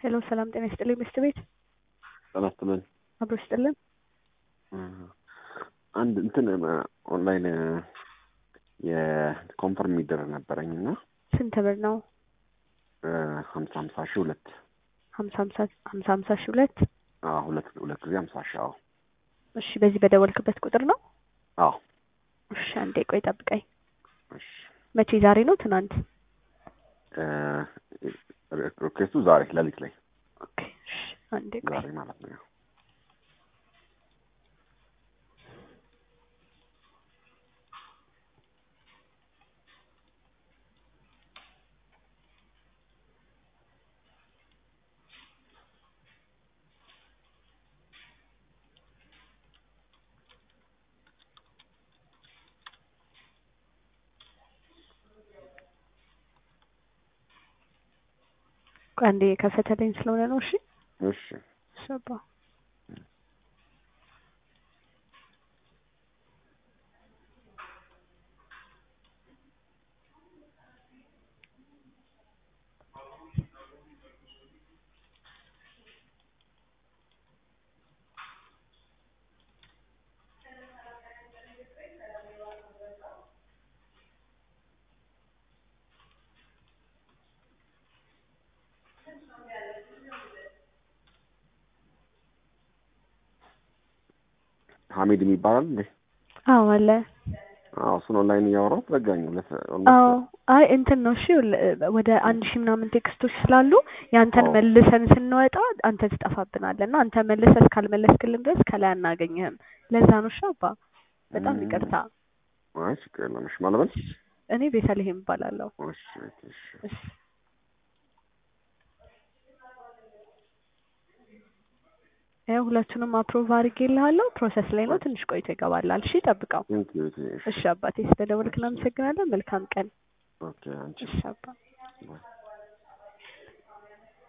ሄሎ ሰላም ጤና ይስጥልኝ ሚስት ቤት ጤና ይስጥልኝ። አብሮ ይስጥልን። አንድ እንትን ኦንላይን የኮንፈርም የሚደረግ ነበረኝ እና ስንት ብር ነው? ሀምሳ ሀምሳ ሺህ ሁለት ሀምሳ ሀምሳ ሀምሳ ሀምሳ ሺህ ሁለት አዎ ሁለት ሁለት ጊዜ ሀምሳ ሺህ አዎ እሺ በዚህ በደወልክበት ቁጥር ነው? አዎ እሺ አንዴ ቆይ ጠብቀኝ። እሺ መቼ ዛሬ ነው ትናንት? ሪኩዌስቱ ዛሬ ሌሊት ላይ ኦኬ እሺ አንዴ ቆይ ዛሬ ማለት ነው። ቆይ አንዴ የከፈተልኝ ስለሆነ ነው። እሺ እሺ ሸባ ሀሚድ የሚባላል እንዴ? አዎ አለ። አዎ እሱን ኦንላይን እያወራሁት ዘጋኝ። ሁለት አዎ አይ እንትን ነው እሺ ወደ አንድ ሺህ ምናምን ቴክስቶች ስላሉ ያንተን አዎ። መልሰን ስንወጣ አንተ ትጠፋብናለህ እና አንተ መልሰህ እስካልመለስክልን ድረስ ከላይ አናገኝህም። ለዛ ነው እሺ አባ በጣም ይቅርታ። አይ ችግር የለም። እሺ ማለበል እኔ ቤተልሔም እባላለሁ። እሺ እሺ እሺ ያው ሁለቱንም አፕሮቭ አድርጌልሃለሁ። ፕሮሰስ ላይ ነው። ትንሽ ቆይቶ ይገባላል። እሺ ጠብቀው። ቴንክ ዩ እሺ እሺ አባቴ ስለደወልክ እናመሰግናለን። መልካም ቀን። ኦኬ አንቺ እሺ አባ ባይ